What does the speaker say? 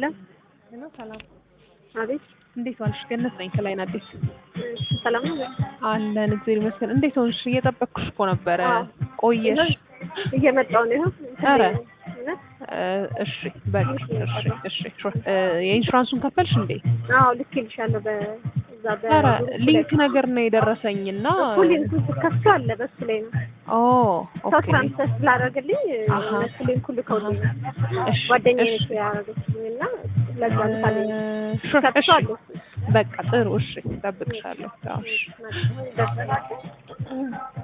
ሄሎ ሄሎ ሰላም፣ አቤት። እንዴት ዋልሽ? ገነት ነኝ ከላይን አዲስ እሺ፣ ሰላም ነው? አለን። እግዚአብሔር ይመስገን። እንዴት ሆንሽ? እየጠበቅኩሽ እኮ ነበረ። አዎ። ቆየሽ? እየመጣሁ ነው። ይኸው ኧረ እውነት? እ፣ እሺ በቃ እሺ፣ እሺ። ሹር። እ፣ የኢንሹራንሱን ከፈልሽ እንዴ? አዎ ልኬልሻለሁ። በዛ በ ኧረ ሊንክ ነገር ነው የደረሰኝና እኮ ሊንኩን ስትከፍቱ አለ በሱ ላይ ነው ኦ ሰው ኦኬ ትራንስፈር ስላደረገልኝ አሃ። እነሱ ሊንኩ ልከውልኝ እሺ ጓደኛዬ እሺ ነች ያደረገችልኝ እና ለዛ ልካለኝ እ፣ ሹር። ከፍቶ እሺ አለ በቃ ጥሩ። እሺ እጠብቅሻለሁ። አዎ እሺ እሱ። ደስ